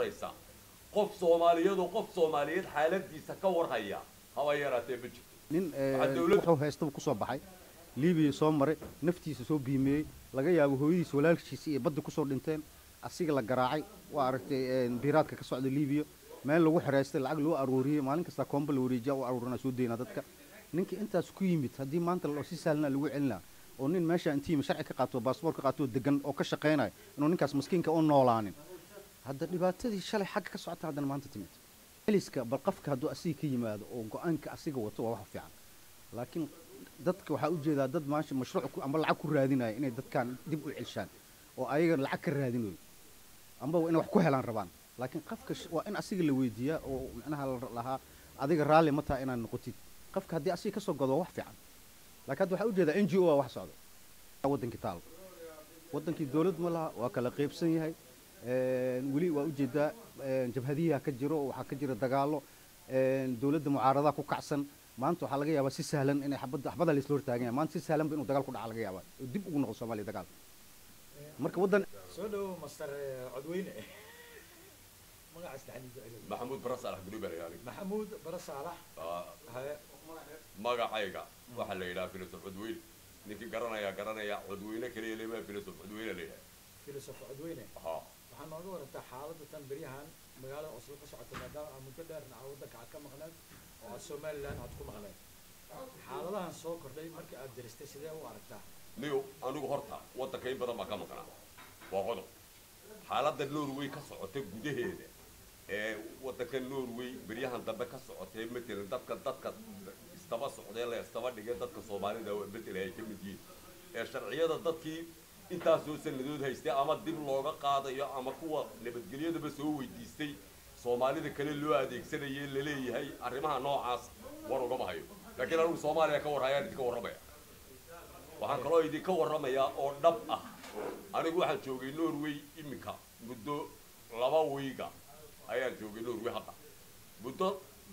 horraysa qof soomaaliyadoo qof soomaaliyeed xaaladiisa ka warhaya haba yaraatee ma jirto nin Waxaa dawladda- wuxuu haystaba ku soo baxay liibiya soo maray naftiisa soo biimeeyey laga yaabo hooyadiisa walaalkiisa iyo badda kusoo dhinteen asiga la garaacay waa aragtay een, biiraadka ka socda liibiya meel lagu xiraystay lacag loo aruuriyey maalin kasta koomba la wareejiya u aruurina soo deynaa dadka ninkii intaas ku yimid haddii maanta la- si saalna lagu celinaa oo nin meesha intii sharci ka qaato baasboor ka qaato oo degan oo ka shaqaynayo inuu ninkaas maskiinka u noolaanin hadda dhibaatadii shalay xagga ka socota haddana maanta timid celiska bal qofka hadduu asiga ka yimaado oo go-aanka asiga wato waa wax fiican laakiin dadka waxaa ujeedaa dad maasha mashruuc ku- amba lacag ku raadinaya inay dadkan dib u celshaan oo ayaga lacag ka raadinayo amba waa inay wax ku helaan rabaan laakiin qofka sh- waa in asiga la weydiiyaa oo macnaha la lahaa adiga raalli ma taha inaad noqotid qofka haddii asiga kasoo godo waa wax fiican laakiin hadda waxaa ujeedaa n g o a wax socda wadankii taal wadankii dowlad ma laha waa kala qeybsan yahay een, weli waa ujeedaa een, jabhadiyaha ka jiro waxaa ka jira dagaalo een, dowladda mucaaradaha ku kacsan maanta waxaa laga yaabaa si sahlan inay xabadda xabada la isla hortaagan yahay maanta si sahlanba inuu dagaal ku dhaca laga yaabaa oo dib ugu noqdo soomaaliya dagaal marka waddan soo dhawo master eh, codweyne magacaas dhaxdiisa celi maxamuud baras alax gudubarayaali maxamuud bara saalax haye magacayga waxaa la yidhaha filosof codweyne ninkii garanaya garanaya codweyne kaliya lema filosof codweyne la yidhaha filosof codweyne ha waxaa nooga warantaa xaaladda tan beryahan magaalada oslo ka socota maadaama aad muddo dheerna aa waddanka aad ka maqneed oo aad somaliland aad ku maqneed xaaladahan soo kordhay markii aad diristay sidee u aragtaa niyo anigu horta waddanka in badan baa ka maqnaa waa qodob xaaladda norway ka socota gudaheeda ee waddanka norway beryahan dambe ka socotee matalan dadka dadka isdaba socdee la isdaba dhigay dadka soomaalida bedel ay ka mid yihiin ee sharciyada dadkii intaasoo sanadood haystay ama dib looga qaadayo ama kuwa nabadgelyadaba soo weydiistay soomaalida kale loo adeegsanayay laleeyahay arrimaha noocaas war ugama hayo laakiin anigu soomaaliya ka warhayaan idinka warramaya waxaan kaloo idinka warramayaa oo dhab ah anigu waxaan joogay norway iminka muddo laba wiiga ayaan joogay norway hadda muddo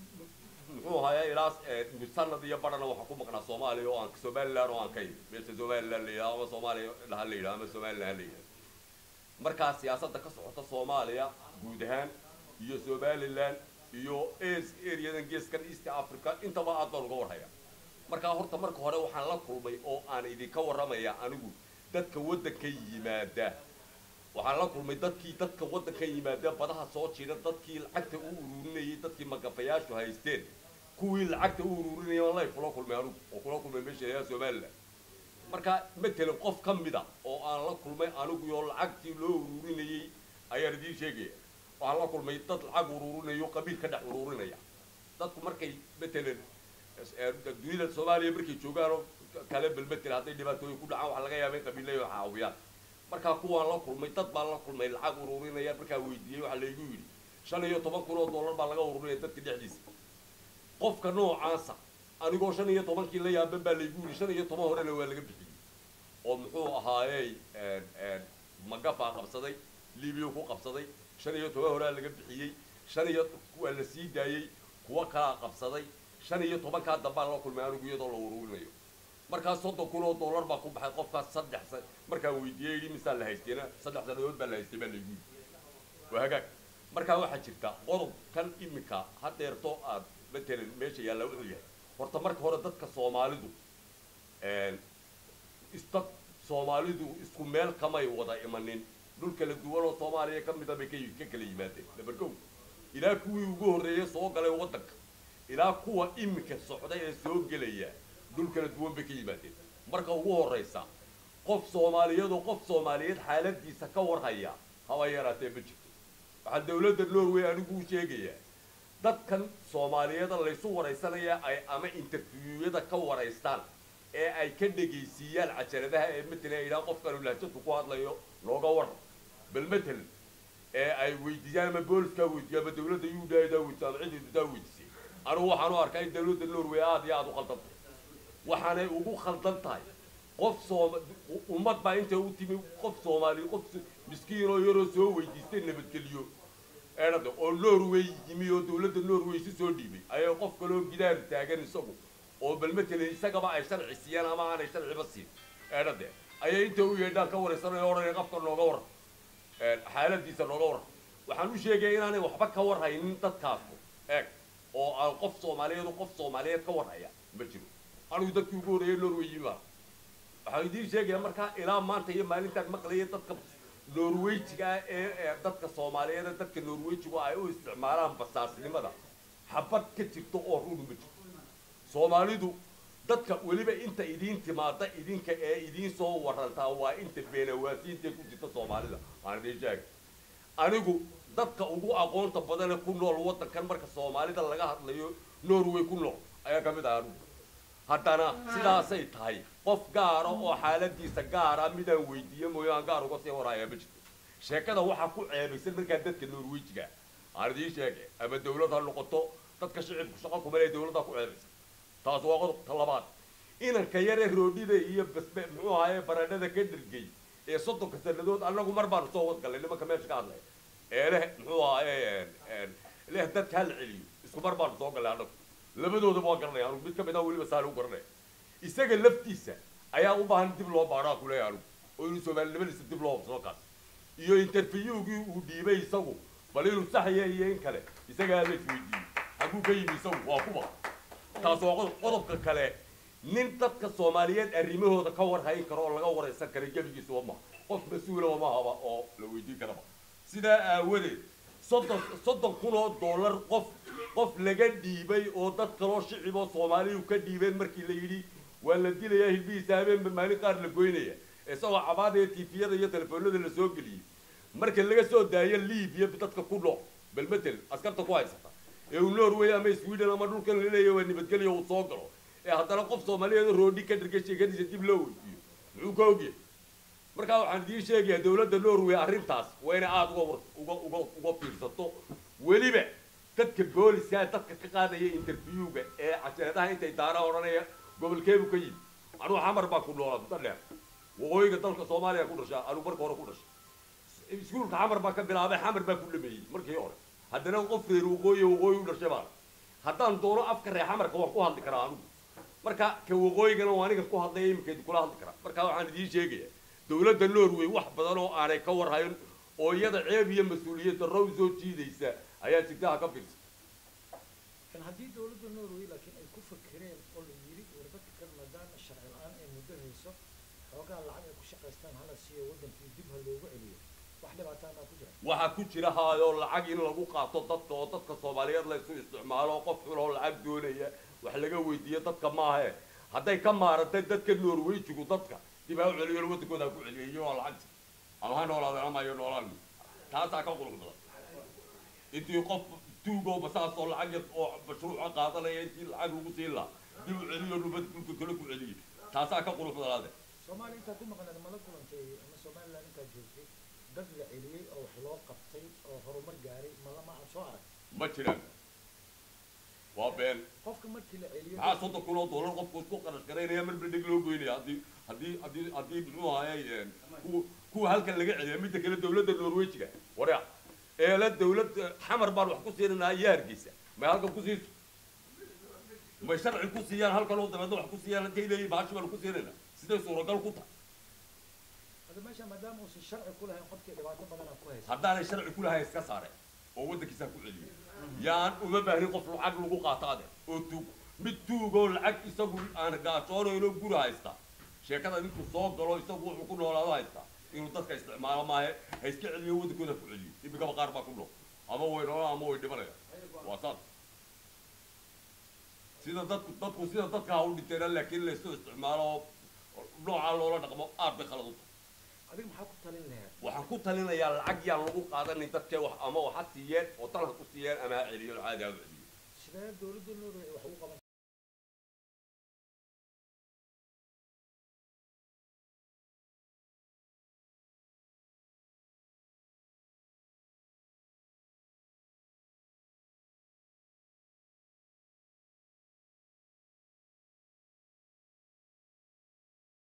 muxuu ahayaa ilaa eh, sanad iyo badhana waxaan ku maqnaa soomaaliya oo aan somaliland oo aan ka yimid meesha somaliland la yidhaha ama soomaaliya dhaha la yidhaha ama somaliland ha la yidhaha markaa siyaasadda ka socota soomaaliya guud ahaan iyo somaliland iyo as areadan geeskan east africa intaba aad baan uga warhaya markaa horta marka hore waxaan la kulmay oo aan idinka warramaya anigu dadka waddanka yimaada waxaan la kulmay dadkii dadka waddanka yimaada badaha soo jira dadkii lacagta u ururinayay dadkii magafayaashu haysteen kuwii lacagta u ururinayay waan life kula kulmay anigu oo kula kulmay meesha ilaa somaliland marka matalan qof ka mida oo aan la kulmay anigu iyo lacagtii loo ururinayay ayaan idiin sheegaya waxaan la kulmay dad lacag ururinayo qabiil ka dhex ururinaya dadku markay matalan eh, dunida soomaaliya markay joogaan oo kale bal matalan hadday dhibaatooyin ku dhacaan waxaa laga yaaba in qabiilay caawiyaan markaa kuwaan la kulmay dad baan la kulmay lacag ururinaya markaa weydiiyey waxaa laygu yidhi shan iyo toban kun oo dollar baa laga ururinaya dadka dhexdiisa qofka noocaasa anigoo shan iyo tobankii la yaaban baa laygu yidhi shan iyo toban horena waa laga bixiyey oo muxuu ahaayey magafaa qabsaday libiya ku qabsaday shan iyo toban horaa laga bixiyey shan iyo waa la sii daayey kuwa kalaa qabsaday shan iyo tobankaa dambaan la kulmay anigu iyadoo la ururinayo markaa soddon kun oo dollar baa ku baxay qofkaas saddex sa markaan weydiiyey yidhi misaa la haystayna saddex sannadood baa la haystay baa laygu yidhi waa hagaag markaa waxaa jirta qodob kan iminka hadeerto aad matalan meesha yaalla wuxuu yahay horta marka hore dadka soomaalidu isdad soomaalidu isku meel kamay wada imanin dhul kala duwan oo soomaaliya ka mida bay ka ka kala yimaadeen dabargow ilaa kuwii ugu horreeyay soo galay waddanka ilaa kuwa iminka socda ee soo gelaya dhul kala duwan bay ka yimaadeen marka ugu horraysa qof soomaaliyeed oo qof soomaaliyeed xaaladiisa ka warhaya haba yaraatee ma jirto waxaa dawladda norway anigu u sheegayaa dadkan soomaaliyeeda laysu waraysanaya ay ama interviewada ka waraystaan ee ay ka dhegaysiiyaan cajaladaha ee matalan ay idhaha qofkanu lahjadu ku hadlayo looga waran bal matalan ee ay weydiiyaan ama booliskaa weydiiya ama dawladda yuudhaadaa weydiiya ama cidiidu daa weydiisay anigu waxaan u arkaa in dawladda norway aada iyo aada u khaldan tahay waxaanay ugu khaldan tahay qof sooma ummad baa intay u timi qof soomaali qof miskiin oo yaroo soo weydiistay nabadgeliyo eedhada oo norway yimi oo dawladda norway si soo dhiibay ayay qof kaloo gidaar taagan isagu oo bal matalan isagaba ay sharci siiyaan ama aanay sharciba siin eedhade ayay inta u yeedhaan ka waraysanaya odhanaya qafka nooga waran xaaladiisa nooga waran waxaan u sheegaya inaanay waxba ka warhaynin dadkaasu eeg oo aan qof soomaaliyeed oo qof soomaaliyeed ka warhaya ma jiro anigu dadkii ugu horreeyay norway baa waxaan idiin sheegaya markaa ilaa maanta iyo maalintaan maqlaya dadka norweyjiga ah ee ee dadka soomaaliyeed ee dadka norweyjigu ay u isticmaalaan basaasnimada xabad ka jirto oo run ma jirto soomaalidu dadka weliba inta idiin timaada idinka ee idiin soo warantaa waa inta beenawaasiinta ku jirta soomaalida aan idiin sheegay anigu dadka ugu aqoonta badane ku nool waddankan marka soomaalida laga hadlayo norway ku nool ayaa ka mid ah anigu haddana sidaasay tahay qof gaara oo xaaladiisa gaara midaan weydiiye mooyo aan gaar uga sii horaya ma jirto sheekada waxaa ku ceebaysan markaa dadka norwejiga aan idiin sheegay ama dawlad ha noqoto dadka shicibku shaqo kuma le dawladdaa ku ceebaysan taas waa qodobka labaad inanka yare roodhida iyo basbe muxuu ahaye baradhada ka dhergey ee soddonka sanadood annagu mar baanu soo wadgallay nimanka meesha ka hadlaya ee leh muxuu ahaye leh dadka hala celiyo isku mar baanu soo gallay annagu labadoodaba waa garanaya anugu mid ka mid ah weliba saali u garanaya isaga laftiisa ayaa u baahan dib loo baadhaa ku leeyahay anugu oo inuu soomaalinimadiisa dib loo hubsado kaas iyo interviewgii uu dhiibay isagu bal inuu saxaya iyo in kale isagaa la isweydiiyey xaguu ka yimi isagu waa kuba taas waa qodob qodobka kale nin dadka soomaaliyeed arrimahooda ka warhayn karo oo laga waraysan kara gebigiisa wama qof mas-uula wamahaba oo la weydiin karaba sidaa aawadeed soddon soddon kun oo dollar qof qof laga dhiibay oo dad kaloo shicib oo soomaaliyu ka dhiibeen markii la yidhi waa la dilayaa hilbihiisa habeenba maalin qaar la goynaya isagoo cabaadaya tifiyada iyo telefoonada la soo geliyey marka laga soo daayo libiya dadka ku nool bal matel askarta ku haysata ee uu norway ama sweden ama dhulkan la leeyahay waa nabadgelyo uu soo galo ee haddana qof soomaaliyeed oo roodhi ka dhirga sheekadiisa dib loo weydiiyo muxuu ka ogyahay markaa waxaan idiin sheegayaa dawladda norway arrintaas waa inay aada uga war- uga uga uga fiirsato weliba dadka booliska dadka ka qaadaya interviewga ee cajeedaha intay daara odhanaya gobolkeebu ka yimi anugu xamar baan ku noolaa muddo dheer waqooyiga dalka soomaaliya ku dhashaa anugu marka hore ku dhashay iskuulka xamar baa ka bilaabay xamar baa ku dhameeyey markii hore haddana qof reer waqooyi waqooyi u dhashay baan haddaan doono afka reer xamarka waan ku hadli karaa anugu marka ka waqooyigana waa aniga ku hadlaya iminkeedi kula hadli karaa marka waxaan idiin sheegaya dawladda norway wax badan oo aanay ka warhayn oo iyada ceeb iyo mas-uuliyad darro u soo jiidaysa ayaa jirta ha ka fiirsan kan haddii dawladda norway laakiin ay ku fakereen oo la yidhi warbadka kan maadaama sharci la-aan ay muddo hayso xoogaa lacag ay ku shaqaystaan hala siiyo waddankii dib ha loogu celiyo wax dhibaataan baa ku jira waxaa ku jira haayoo lacag in lagu qaato dadka oo dadka soomaaliyeed la isu isticmaalo qof xun oo lacag doonaya wax laga weydiiyo dadka maahe hadday ka maarantay dadka norwayjigu dadka dib ha u celiyo waddankooda ha ku celiyo iyagoo lacagta ama ha noolaadeen ama iyo noolaan taasaa ka qulux badan intii qof tuugoo basaas oo lacag yar oo mashruuca qaadanaya intii lacag lagu siin lahaa dib u celiyo nubad dhulka kale ku celiyey taasaa ka qulux badanaade soomaaliya intaad ku maqnayd mala kulantay ama somaliland intaad joogtay dad la celiyey oo wax loo qabtay oo horumar gaaray mala ma aad soo arag ma jiraan waa been qofka markii la celiyo maxaa soddon kun oo dollar qofku isku qarash garaynaya mar berdhig loo goynaya haddii haddii haddii haddii muxuu ahayay kuwa kuwa halkan laga celiya midda kale dawladda norwejiga warya eela dawlad xamar baan wax ku siinanaa iyo hargeysa may halkan ku siiso may sharci ku siiyaan halkan oo dabeedna wax ku siiyaan intay leeyihin bahashi baan ku siinayna siday suuragal ku tahay hadda meesha maadaama uusan sharci ku lahayn qofkii dhibaato badanaa ku haysa haddaanay sharci ku lahayn iska saare oo waddankiisa ku celiyo yaan uma baahnin qof lacag lagu qaato ade oo tuug mid tuugoo lacag isagu aan gaashoonayno guri haysta sheekada intuu soo galo isagu wuxuu ku noolaado haysta inuu dadka isticmaalo maahe ha iska celiyo waddankooda ku celiyo imikaba qaar baa ku nool ama way noolaan ama way dhimanayaan waa saas sida dadku dadku sida dadka ha u dhinteena laakiin laysu isticmaalo oo noocaa loola dhaqmo aad bay khalad u tahay adiga maxaa ku talin lahayd waxaan ku talinayaa lacag yaan lagu qaadanin dadka wax ama wax ha siiyeen oo tan ha ku siiyeen ama ha celiyo caadi ha u celiyo sidee dawladda norway wax ugu qaban